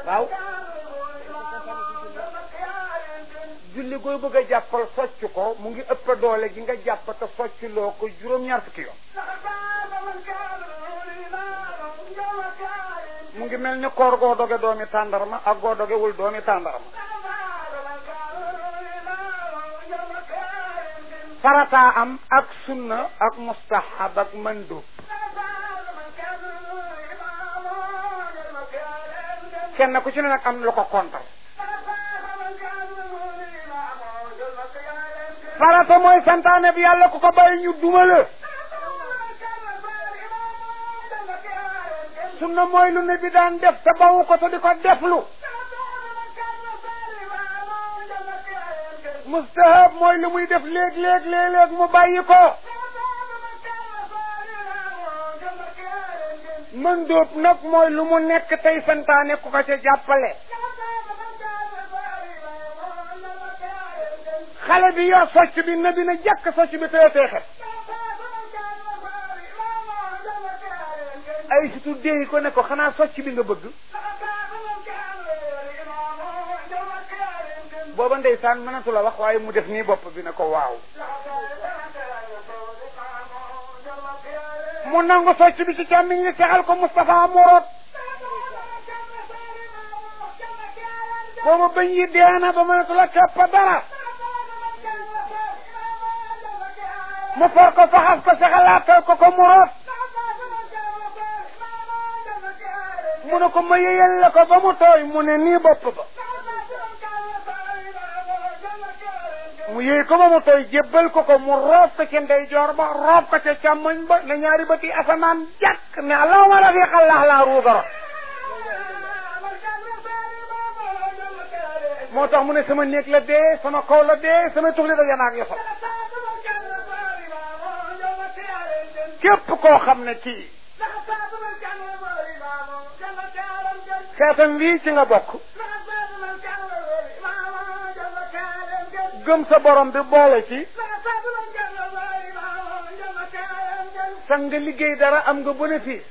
waaw julli gooy bëgg a jàppal socc ko mu ngi ëpp doole gi nga jàpp te socc loo ko juróom-ñaar fukki yoon mu ngi mel ni koor goo doge doomi tàndarma ak goo dogewul doomi tàndarma farataa am ak sunna ak mustahab ak mandub kenn ku ci ne nag am lu ko kontar farata mooy santaane bi yàlla ku ko bàyyi ñu duma la sunna mooy lu ne bi daan def te bawu ko te di ko deflu mustahab mooy lu muy def léeg-léeg léeg-léeg mu bàyyi ko mën dóob nag mooy lu mu nekk tey santaane ku ko ca jàppale xale bi yor socc bi na bi na jàkk socc bi teye teexet ay surtout déy ko ne ko xanaa socc bi nga bëgg booba ndeysaan mënatu la wax waaye mu def nii bopp bi ne ko waaw mu nangu socc bi ci càmmiñ li sexal ko Moustapha Morot booba bañ yi deena ba mënatu la kepp dara mu for ko faxas ko sexalaatal ko ko Morot mu ne ko ma yeyal la ko ba mu tooy mu ne nii bopp ba mu yëy ko ba mu tooy jébbal ko ko mu roob ko ca ndeyjoor ba roob ko ca càmmoñ ba ne ñaari bëti asamaan jàkk ne allahumma la fi xallaax laa ruugara moo tax mu ne sama néeg la dee sama kaw la dee sama tuxli da yanaak yosal képp koo xam ne kii xeetam wii ci nga bokk gëm sa borom bi boole ci sa nga liggéey dara am nga bénéfice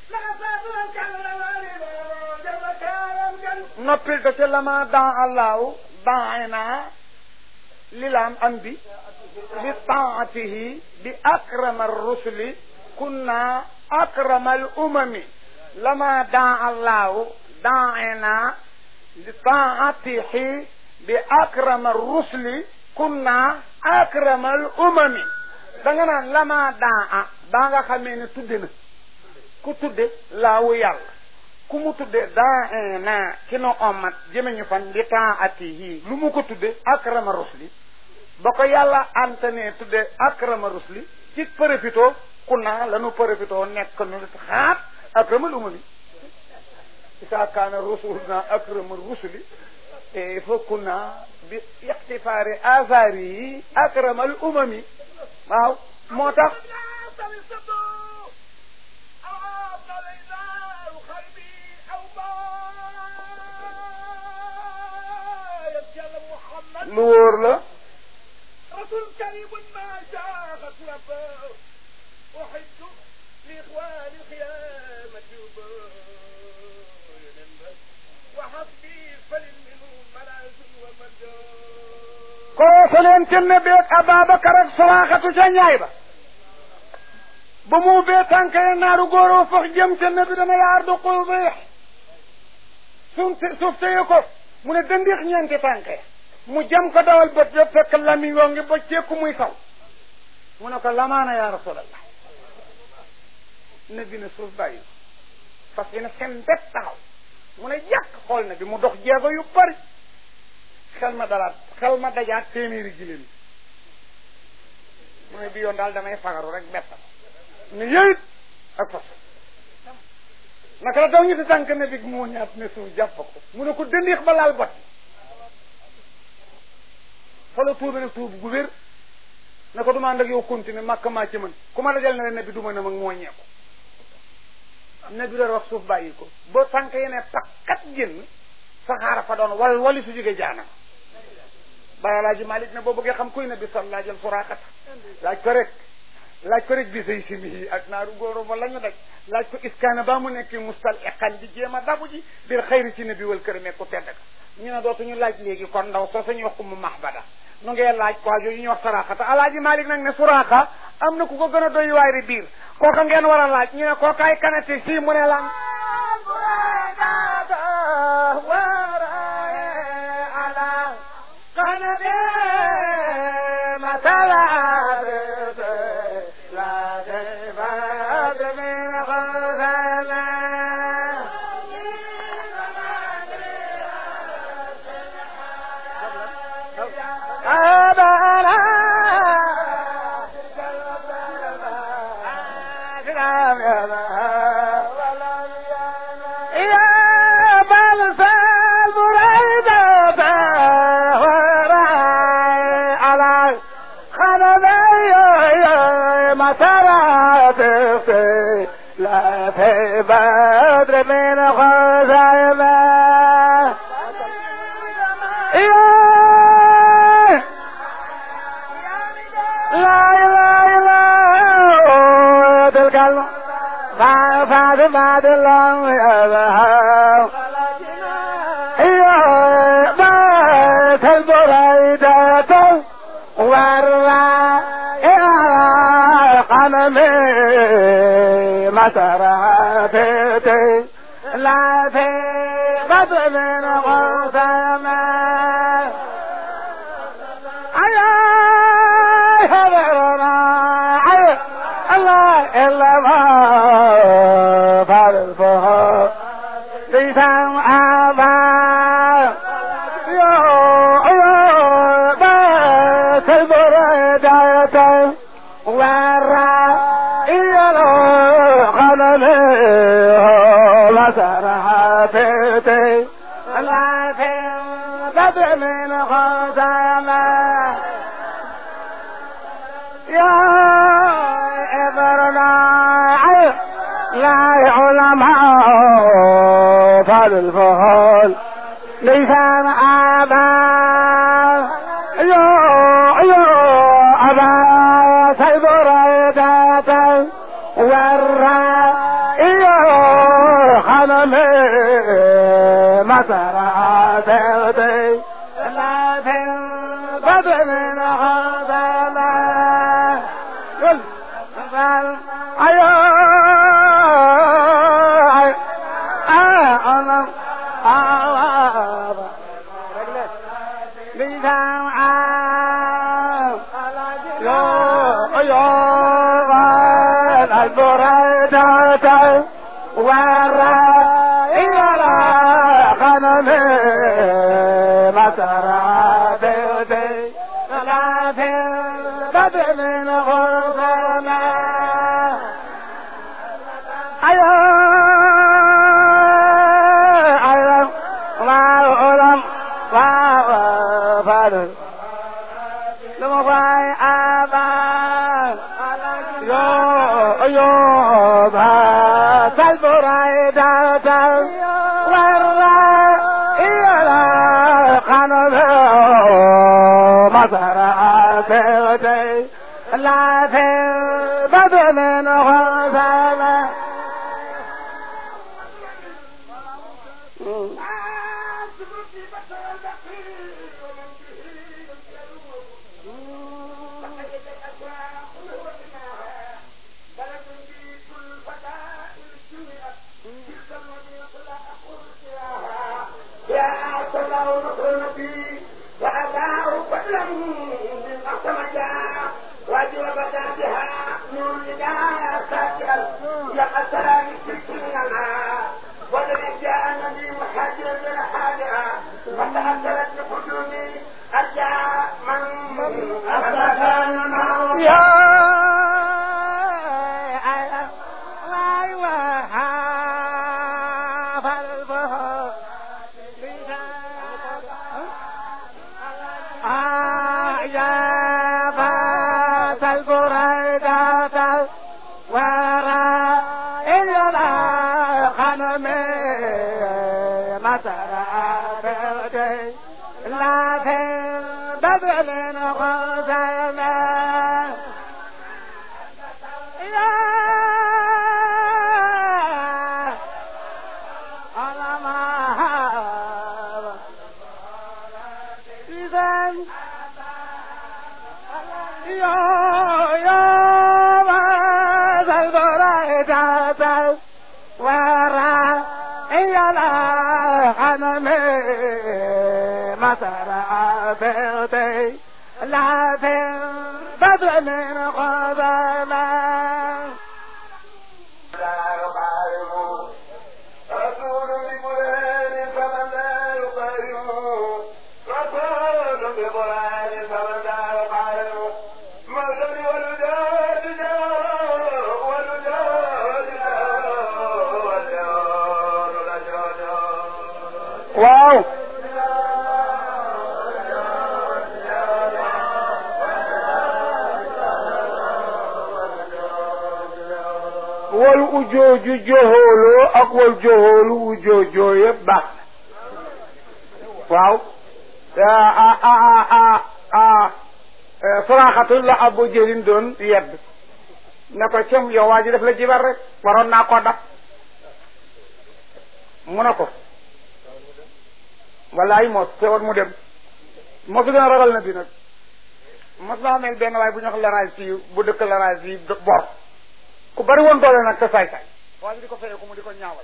noppil te ca lama dan allahu daina lilaam am bi bi taatihi bi akrama rusuli kunna akrama al umami lama dan allahu daina li taatihi bi akrama rusuli kunna akramal umami da nga naan lama daa a daa nga xamee ne tudde na ku tudde laawu yàlla ku mu tudde daa na ki no omat jëme ñu fan li taati yi lu mu ko tudde akrama rusli ba ko yàlla antane tudde akrama rusli ci profito kunna lanu profito nekk nu xaat akramal umami isa kaana rusuluna akrama rusuli e fa kunna bi ixtifaari asaari yi akramal umami waaw moo tax lu wóor la رسول كريم ما شاخت ربه أحب لإخوان الخيامة وحسبي فللمنون ملاذ ومجد koo leen tenne beeg Ababacar ak Suraaxatu ca ñaay ba ba mu bee tànk ya naaru góoroo fax jëm ca nabi dana yaar du xul beex suuf suuf téye ko mu ne dëndix ñeenti tànk ya mu jëm ko dawal bët yëpp fekk lami yoo ngi ba ceeku muy saw mu ne ko lamaana yaa rasulallah nabi ne suuf bàyyi parce que ne seen bet taxaw mu ne yàq xool na bi mu dox jeego yu bari xel ma dalaat xel ma dajaat téeméeri giléem mu ne bi yoon daal damay fagaru rek bett ne yëyit ak fas naka la daw ñu si tànk ne bi moo ñaat ne suuf jàpp ko mu ne ko dëndiix ba laal bot fa la tuube nag tuub gu wér ne ko duma ànd ak yow continuer màkk maa ci mën ku ma dajal ne la ne bi du ma ne mag moo ñeeku ne bi doon wax suuf bàyyi ko ba tànk yi ne pakkat génn saxaara fa doon wal wali su jóge jaanam bàyyi laaji Malik ne boo bëggee xam kuy ne bi sol laajal suraaxat laaj ko rek laaj ko rek bi say simi yi ak naaru góoro ba la ñu daj laaj ko iskaana ba mu nekk mustal iqan di jéem a dabu ji bir xayri ci nabi wal kër ku tedd ka ñu ne dootuñu laaj léegi kon ndaw soo sañu wax mu mahbada nu ngee laaj quoi yooyu ñuy wax saraxata alaaji malik nag ne suraxa am na ku ko gën a doy waay biir kooka ngeen war a laaj ñu ne kookaay kanate si mu ne lan لا في بدر من خزيمة لا إله إلا هو تلك ما فاد ما دلهم يذهب يا بيت البريدة والرا إلى قنمي مسراتي لا في بدر من غسامة أيا حضرنا أيا الله إلا ما فارفه لسان أبا يو يو بس البرداية ورا إيالو خلني مسرحتي لا في بدر من خزامة يا إبرنا لا علماء فالفهول لسان أبا يو يو أبا سيدر ذاته ورا إيو خنمي مسراتي لا في بدر من خزامة قل قال أيو أنا لسان يو يو البريدة ورا إلى غنمي مسراتي لا في بدر من غرزنا أيوه أيوه ما أولم ما فارس لما فاي أبا يو يو با سالبراي داتا ورا إيلا قانون مسراتي لا في بدر من غزالة ورا يلا غنمي مسار عبيتي لا في بدر من قبلا waaw wal ujooju joxooloo ak wal joxoolu ujoojoo yëpp baax waaw a a a a saraxatul la abu jëlin doon yedd ne ko cem yow waa ji def la jibar rek waroon naa koo dab mu ne ko wallaay mos te war mu dem moo fi gën a ragal na bi nag mos naa mel benn waaye bu ñu wax laraaj fii bu dëkk laraaj fii bor ku bari woon doole nag te saay saay waa ji di ko feye ko mu di ko ñaawal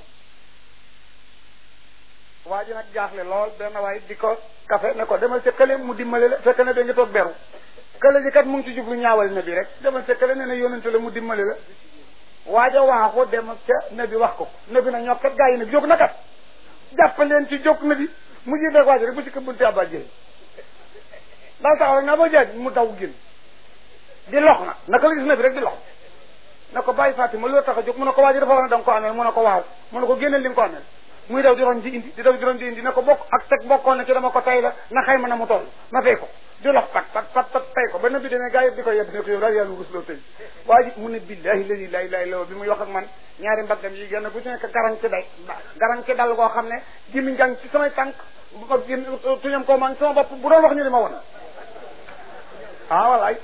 waa ji nag jaaxle lool benn waaye di ko kafe ne ko demal ca kële mu dimbale la fekk ne da nga toog beru kële ji kat mu ngi ci jublu ñaawal ne bi rek demal ca kële ne ne yónente la mu dimbale la waaja waaxu dem ca ne bi wax ko ne bi na ñoo kat gaa yi ne bi jóg na kat jàppaleen ci jóg na bi mu ji deg waaji rek bu si këbbunte abba jéy daal taxaw rek naa ba jaaj mu daw génn di lox na naka la gis na bi rek di lox na ko bàyyi Fatima loolu tax a jóg mu ne ko waaji dafa wax ne da nga ko amee mu ne ko waaw mu ne ko génneel li nga ko amee muy daw di roñ di indi di daw di roñ di indi ne ko bokk ak teg bokkoon na ci dama ko tay la na xayma na mu toll ma fay ko di lox pat pat pat pat tay ko ba na bi demee gaa yëpp di ko yeb ne ko yow daal yàlla rusloo tey waa ji mu ne billahi ladi laa ilaaha illa bi muy wax ak man ñaari mbaggam yi genn bu ci nekk garan ci day garan ci dal goo xam ne jimi njàng ci samay tànk tuñam ko man sama bopp bu doon wax ñu li ma woon ah walaay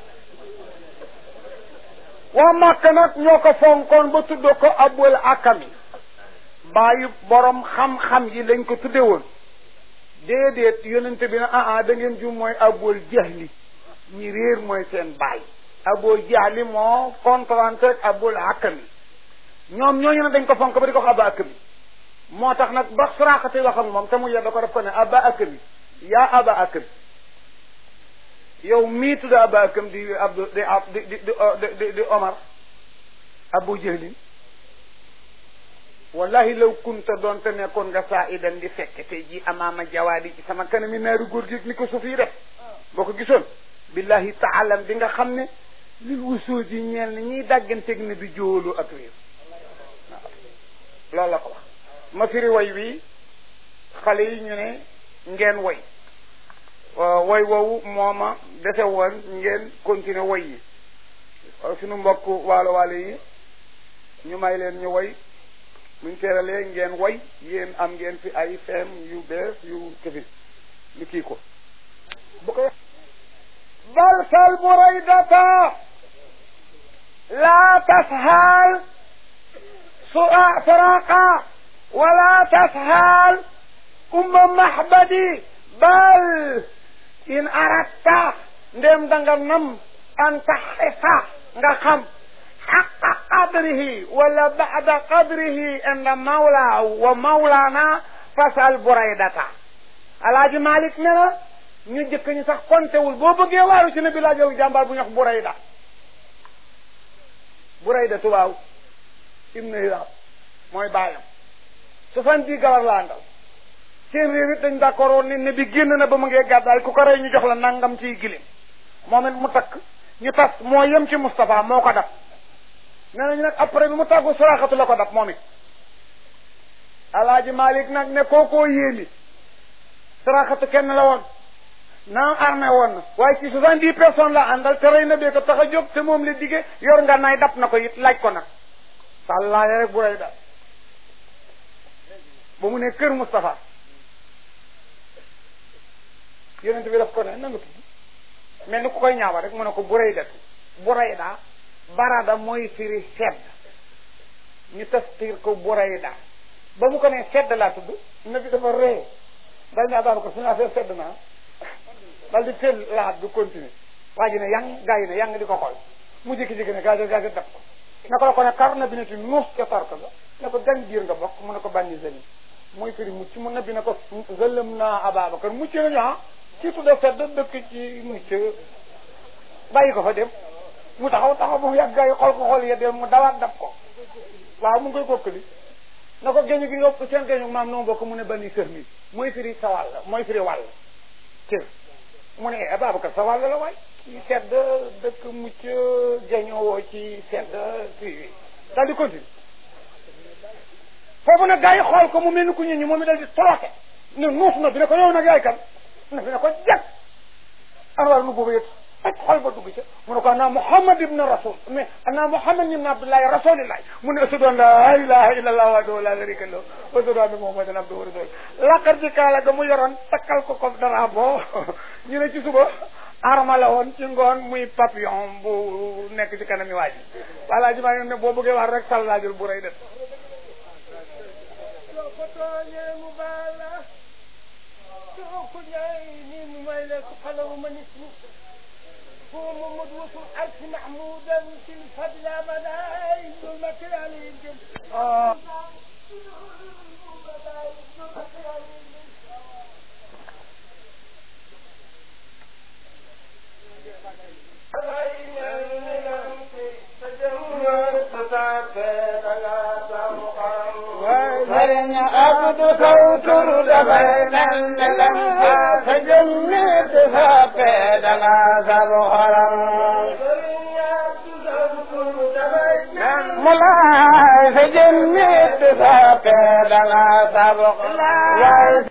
waa Màkka nag ñoo ko fonkoon ba tuddoo ko abul akami bàyyi borom xam-xam yi lañ ko tudde woon déedéet yonente bi na ah ah da ngeen jum mooy abul jahli ñi réer mooy seen bàyyi abul jahli moo contrante rek abul akami ñoom ñooñu ne dañ ko fonk ba di ko wax aba akami moo tax nag ba suraxati wax ak moom te mu yedda ko def ko ne aba akami yaa aba akami yow mii tudd aba akam di abdu di di di di di omar abu jahlin wallahi law kunta doon te nekkoon nga saa idan di fekk tey jii amaama jawaadi ci sama kanami naaru góor gi ni ko suuf yi def boo ko gisoon billahi taalam bi nga xam ne lil wusoo ji ñeel ni ñiy dàgganteeg ne bi jóolu ak réew waaw loolu la ko wax ma firi way wi xale yi ñu ne ngeen way woy woowu mooma dese woon ngeen continuer woy yi suñu mbokk waalo waalo yi ñu may leen ñu woy muñ teeralee ngeen woy yéen am ngeen fi ay feem yu bees yu këfi ñu kii ko bu ko balsal buraydata laa tashal sura saraqa wala tashal umma mahbadi bal in aratta ndem danga nam an taxifa nga xam xaqa qadrihi wala bada qadrihi inda mawla wa mawlana fasal buraydata alaaji malik ne la ñu jëkk ñu sax kontewul boo bëggee waaru ci ne bi laajal jàmbaar bu ñu wax burayda burayda tubaaw ibnu hilaab mooy baayam soixante-dix galar la àndal seen réew it dañ d'accord woon ne ne bi génn na ba mu ngee gàddaay ku ko rey ñu jox la nangam ciy gilim moom it mu takk ñu tas moo yem ci Moustapha moo ko dab nee nañu nag après bi mu tàggu suraxatu la ko dab moom it alaaji Malik nag ne kookoo yéemi suraxatu kenn la woon naam armé woon na waaye ci soixante-dix personnes la àndal te rey na bee ko tax a jóg te moom la dige yor nga nay dab na ko it laaj ko nag sàllaaya rek bu rey daal ba mu ne kër Moustapha yonent bi daf ko ne nanga tudd mel ni ku koy ñaawa rek mu ne ko burayda burayda barada mooy firi sedd ñu tafsir ko burayda ba mu ko ne sedd laa tudd nabi dafa ree dal ne abaaba ko suñu affaire sedd naa dal di teel laat du continuer waa ji ne yang gaa yi ne yang di ko xool mu jékki-jékki ne gaajo gaajo def ko naka la ko ne kar na bi neti nuus ca sarka ga ne ko gan biir nga bokk mu ne ko bànni zëli mooy firi mucc mu ne bi ne ko zëlëm naa Ababacar mucc nañu ah ci tudda sedd dëkk ci mucc bàyyi ko fa dem mu taxaw taxaw mu yàgg gaa yi xool ko xool ya dem mu dawaat dab ko waaw mu ngi koy kokkali na ko géñu gi yóbbu seen géñu maam noo bokk mu ne bani sër mi mooy firi sa wàll mooy firi wàll cër mu ne Ababacar sa wàll la waay ci sedd dëkk mucc géñoo ci sedd fii daal di continue foofu nag gaa yi xool ko mu mel ni ku ñu ñu moom i dal di torote ne nuus na bi ne ko yow nag yaay kan na bi ne ko jag anwar nu boobu yëpp fekk xol ba dugg ca mu ne ko ana Muhammad ibn Rasul mais ana Muhammad ibn Abdullahi rasulillahi mu ne ashhadu an la ilaha illa allah wahdahu la sharika lahu wa ashhadu anna Muhammadan abduhu wa rasuluhu laqar ji kaala ga mu yoroon takkal ko ko dara boo ñu ne ci suba arma la woon ci ngoon muy papillon bu nekk ci kanami waa ji voilà ji maa ngi ne boo bëggee wax rek sallaajul bu rëy def ko tooñee mu baal la soo ko ñaay nii mu may la ko xalawu ma nit ñi هو محمد وصل ألف محمودا في الفضل أبدا ظلمة عليهم آه. وين عبد صوت دبين لم تجمد فقد لا سبحرا ملا تجمد فقد لا سبحرا